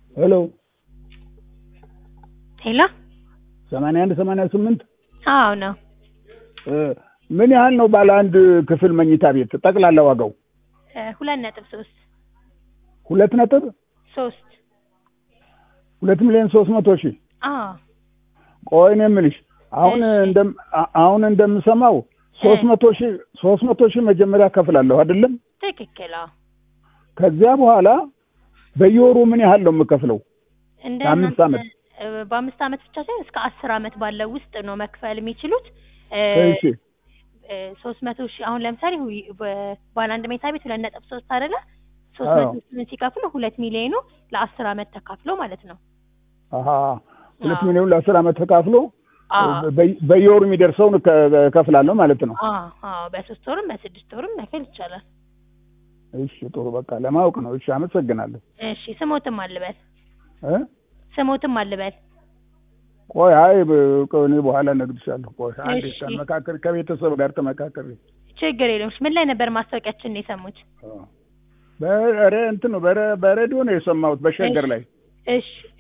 ሄሎ ሄሎ ሰማንያ አንድ ሰማንያ ስምንት አዎ ነው። ምን ያህል ነው ባለ አንድ ክፍል መኝታ ቤት ጠቅላላ ዋጋው? እ ሁለት ነጥብ ሶስት ሁለት ነጥብ ሶስት ሁለት ሚሊዮን ሶስት መቶ ሺህ አዎ ቆይ እኔ የምልሽ አሁን እሺ። እንደም አ- አሁን እንደምሰማው ሶስት መቶ ሺህ ሶስት መቶ ሺህ መጀመሪያ ከፍላለሁ አይደለም? ትክክል። አዎ ከዚያ በኋላ በየወሩ ምን ያህል ነው የምከፍለው? እንደ ለአምስት እናንተ- ዓመት? እ በአምስት ዓመት ብቻ ሳይሆን እስከ አስር ዓመት ባለው ውስጥ ነው መክፈል የሚችሉት። እሺ ሶስት መቶ ሺህ አሁን ለምሳሌ ሁ- በ- ባለ አንድ መኝታ ቤት ሁለት ነጥብ ሶስት አይደለ? ሶስት አዎ። መቶ ሺህን ሲከፍሉ ሁለት ሚሊዮኑ ለአስር ዓመት ተካፍሎ ማለት ነው። አሀ ሁለት አዎ። ሚሊዮን ለአስር ዓመት ተካፍሎ አዎ በየ- በየወሩ የሚደርሰውን ከ- እከፍላለሁ ማለት ነው። አዎ አዎ በሶስት ወርም በስድስት ወርም መክፈል ይቻላል። እሺ ጥሩ በቃ ለማወቅ ነው። እሺ አመሰግናለሁ። እሺ ስሞትም አልበል እ ስሞትም አልበል ቆይ አይ ብ- ቆይ እኔ በኋላ እነግርሻለሁ። ቆይ አንዴ እሺ። ተመካከሪ፣ ከቤተሰብ ጋር ተመካከሪ። ችግር የለውም። ምን ላይ ነበር ማስታወቂያችን ነው የሰሙት? በረ እንትን ነው በረ- በሬዲዮ ነው የሰማሁት በሸገር ላይ እሺ